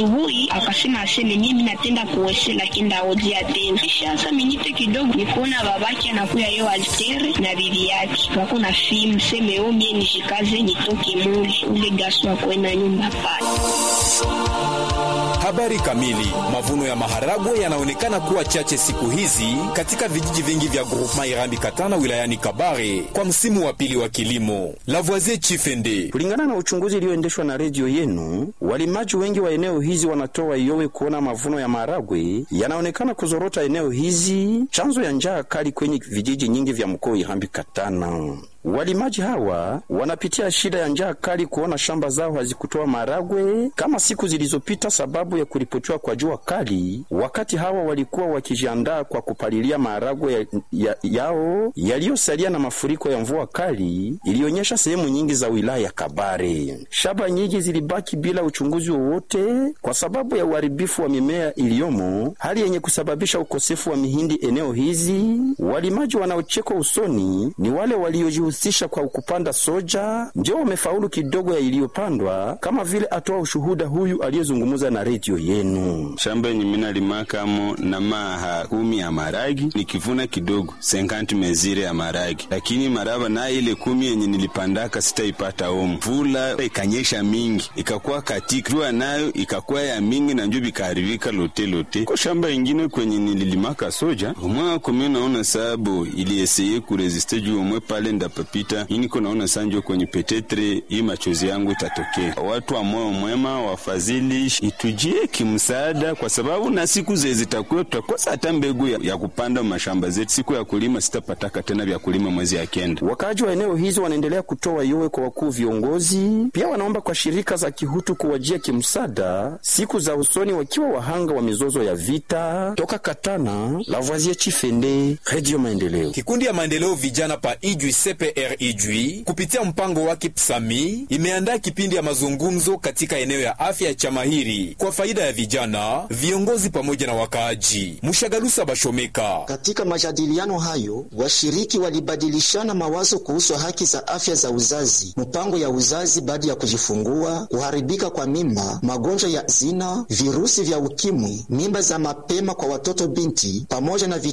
asubuhi akasema aseme mimi natenda kuwese lakini ndaodia tena. Kisha sasa minite kidogo nikuona babake anakuya yo altere na bibi yake wako na film seme o mie nishikaze nitoke muli ule gaso akwenda nyumba pale. Habari kamili. Mavuno ya maharagwe yanaonekana kuwa chache siku hizi katika vijiji vingi vya groupement Irambi Katana wilayani Kabare kwa msimu wa pili wa kilimo. Lavoisier Chifende. Kulingana na uchunguzi ulioendeshwa na redio yenu, walimaji wengi wa eneo hizi wanatoa yowe kuona mavuno ya maharagwe yanaonekana kuzorota eneo hizi, chanzo ya njaa kali kwenye vijiji nyingi vya mkoa Irambi Katana. Walimaji hawa wanapitia shida ya njaa kali kuona shamba zao hazikutoa maharagwe kama siku zilizopita, sababu ya kuripotiwa kwa jua kali, wakati hawa walikuwa wakijiandaa kwa kupalilia maharagwe ya, ya, yao yaliyosalia na mafuriko ya mvua kali ilionyesha sehemu nyingi za wilaya ya Kabare. Shamba nyingi zilibaki bila uchunguzi wowote kwa sababu ya uharibifu wa mimea iliyomo, hali yenye kusababisha ukosefu wa mihindi eneo hizi. Walimaji wanaochekwa usoni ni wale walioji husisha kwa kupanda soja ndio wamefaulu kidogo ya iliyopandwa, kama vile atoa ushuhuda huyu aliyezungumza na redio yenu. shamba yenye mina limakamo na maha kumi ya maragi nikivuna kidogo 50 mezire ya maragi, lakini maraba na ile kumi yenye nilipandaka sitaipata omu. Mvula ikanyesha mingi ikakuwa katika jua nayo ikakuwa ya mingi na njo bikaharibika lote lote. Ko shamba ingine kwenye nililimaka soja omwe kumi naona sababu ilieseye kuresiste juu omwe pale ndapa pita iniko naona sanjo kwenye petetre hii machozi yangu itatokea. Watu wa moyo mwema wafadhili itujie kimsaada, kwa sababu na siku ze zitakuwa tutakosa hata mbegu ya, ya kupanda mashamba zetu. Siku ya kulima sitapataka tena vya kulima mwezi ya kenda. Wakaaji wa eneo hizo wanaendelea kutoa yowe kwa wakuu viongozi, pia wanaomba kwa shirika za kihutu kuwajia kimsaada siku za usoni, wakiwa wahanga wa mizozo ya vita. Toka Katana, Lavoisier Chifende, Radio Maendeleo. Kikundi ya maendeleo vijana pa Ijwi CPR Ijwi kupitia mpango wake PSAMI imeandaa kipindi ya mazungumzo katika eneo ya afya ya Chamahiri kwa faida ya vijana, viongozi pamoja na wakaaji. Mushagalusa Bashomeka. Katika majadiliano hayo, washiriki walibadilishana mawazo kuhusu haki za afya za uzazi, mpango ya uzazi baada ya kujifungua, kuharibika kwa mimba, magonjwa ya zina, virusi vya ukimwi, mimba za mapema kwa watoto binti pamoja na